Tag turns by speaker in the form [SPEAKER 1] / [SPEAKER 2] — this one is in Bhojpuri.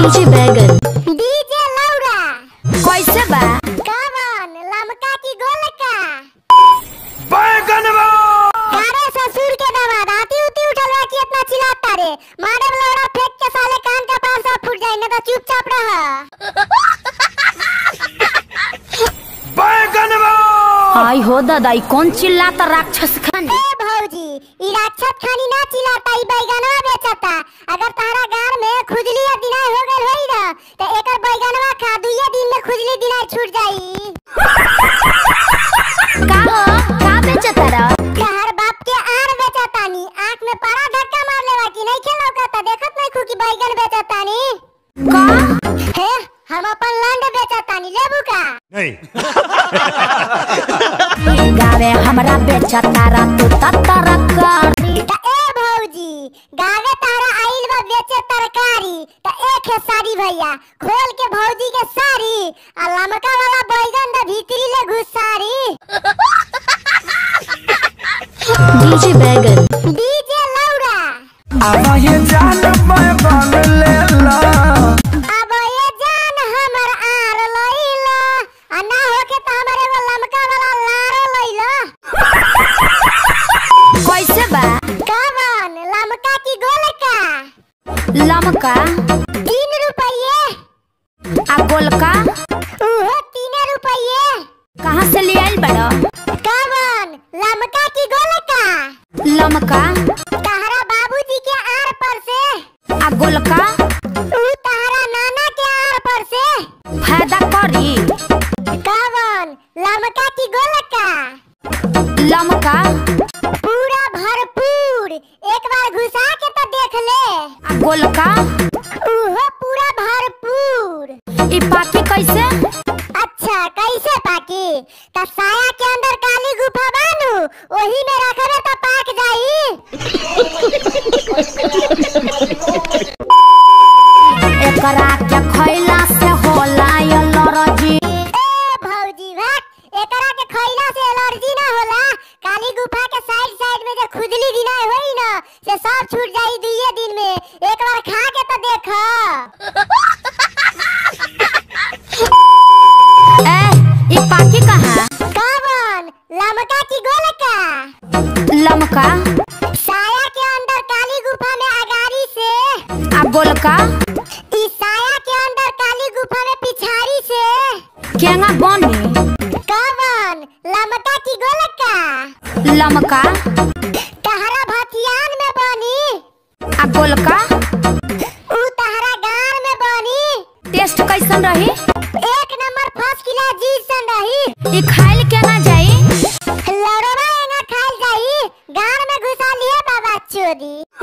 [SPEAKER 1] डीजे बैगन
[SPEAKER 2] डीजे लौड़ा
[SPEAKER 1] कैसे बा
[SPEAKER 2] कवन लमका की गोलका
[SPEAKER 3] बैगन
[SPEAKER 2] अरे ससुर के दामाद आती उती उठल रहा कि इतना चिल्लाता रे मारे में लौड़ा फेंक के साले कान का पास सब फूट जाए ना तो चुपचाप रह
[SPEAKER 3] बैगन
[SPEAKER 1] आई हो दादाई कौन चिल्लाता राक्षस खानी
[SPEAKER 2] ए भौजी ई राक्षस खानी ना चिल्लाता ई बैगनवा बेचता अगर तारा गार में खुजली या दिनाय हो गइल होई ना तो एकर बैगनवा खा दुइये दिन में खुजली दिनाय छूट जाई
[SPEAKER 1] का हो का बेचता रा
[SPEAKER 2] कहर बाप के आर बेचतानी आंख में पारा धक्का मार लेवा कि नहीं खेलो का देखत नहीं खू कि बैगन बेचतानी
[SPEAKER 1] का
[SPEAKER 2] हे हम अपन लंड बेचतानी लेबू का
[SPEAKER 3] नहीं
[SPEAKER 1] गावे हमरा बेचता रा तू तत्तर कर
[SPEAKER 2] त ए भौजी गावे तारा आइल बा बेचे तरकारी त एक है साड़ी भैया खोल के भौजी के साड़ी आ लमका वाला बैगन द भीतरी ले घुसारी
[SPEAKER 1] डीजे बैगन
[SPEAKER 2] डीजे लौड़ा
[SPEAKER 3] अब ये जान बैगन ले ला
[SPEAKER 2] अब ये जान हमर आर लइला आ ना होके त हमर एगो लमका वाला लार लइला
[SPEAKER 1] कैसे बा
[SPEAKER 2] कवन लमका की गोलका
[SPEAKER 1] लमका
[SPEAKER 2] तीन रुपये
[SPEAKER 1] आ गोलका
[SPEAKER 2] उहो तीन रुपये
[SPEAKER 1] कहाँ से ले आइल बड़ा
[SPEAKER 2] कवन लमका की गोलका
[SPEAKER 1] लमका
[SPEAKER 2] तहरा बाबूजी के आर पर से
[SPEAKER 1] आ गोलका
[SPEAKER 2] ऊ तहरा नाना के आर पर से
[SPEAKER 1] फायदा करी
[SPEAKER 2] कवन लमका की गोलका
[SPEAKER 1] लमका
[SPEAKER 2] पूरा भरपूर एक बार घुसा के तो देख ले
[SPEAKER 1] आ गोलका
[SPEAKER 2] उहो पूरा भरपूर
[SPEAKER 1] ई पाकी कैसे
[SPEAKER 2] अच्छा कैसे पाकी त साया के अंदर काली गुफा बानू ओही में रखबे तो पाक जाई
[SPEAKER 1] एकरा के खैला से होला एलर्जी
[SPEAKER 2] ए भौजी भाग एकरा के खइला से एलर्जी ना होला काली गुफा के साइड साइड में जो खुजली दिना होई ना से सब छूट जाई दुइये दिन में एक बार खा के तो देख
[SPEAKER 1] ए ई पाकी कहाँ
[SPEAKER 2] कवन लमका की गोलका
[SPEAKER 1] लमका
[SPEAKER 2] साया के अंदर काली गुफा में अगारी से
[SPEAKER 1] आ गोलका
[SPEAKER 2] ई साया के अंदर काली गुफा में पिछाड़ी से
[SPEAKER 1] केंगा बनी
[SPEAKER 2] कवन लमका की गोलका
[SPEAKER 1] लमका
[SPEAKER 2] तहरा भथियान में बनी
[SPEAKER 1] आ गोलका
[SPEAKER 2] ऊ तहरा गार में बनी
[SPEAKER 1] टेस्ट कैसन रही
[SPEAKER 2] एक नंबर फर्स्ट क्लास चीज सन रही
[SPEAKER 1] ई खाइल के ना जाई
[SPEAKER 2] लड़वा एना खाइल जाई गार में घुसा लिए बाबा चोरी